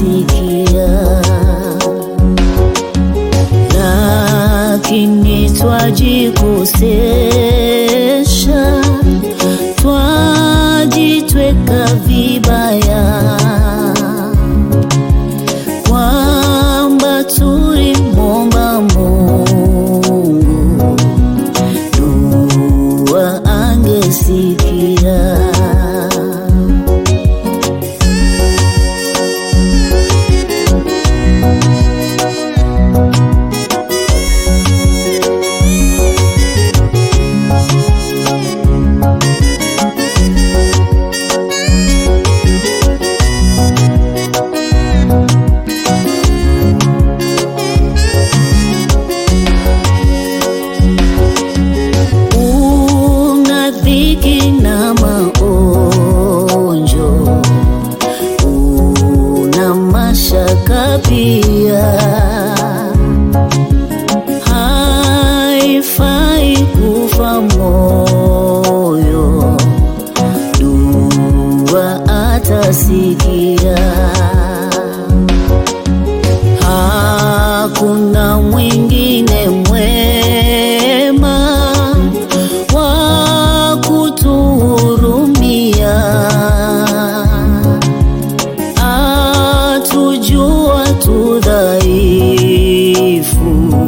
atasikia, lakini twajikosesha, twajitweka vibaya kwamba tulimwomba Mungu dua angesikia. Una dhiki na maonjo, una mashaka pia, haifai kufa moyo, dua atasikia. Hakuna mwingine mwema wa kutuhurumia, atujua tu dhaifu,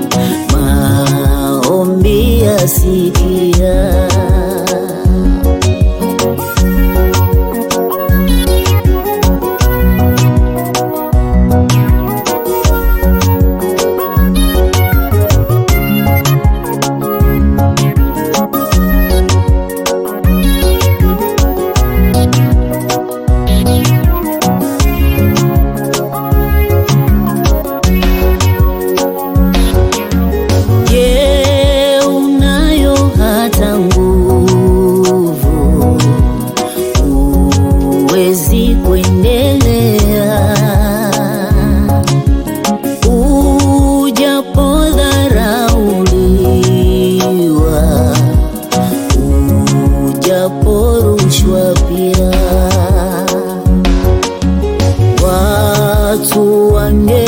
maombi yasikia. Je, unayo hata nguvu? Huwezi kuendelea ujapodharauliwa, ujaporushwa pia watu wange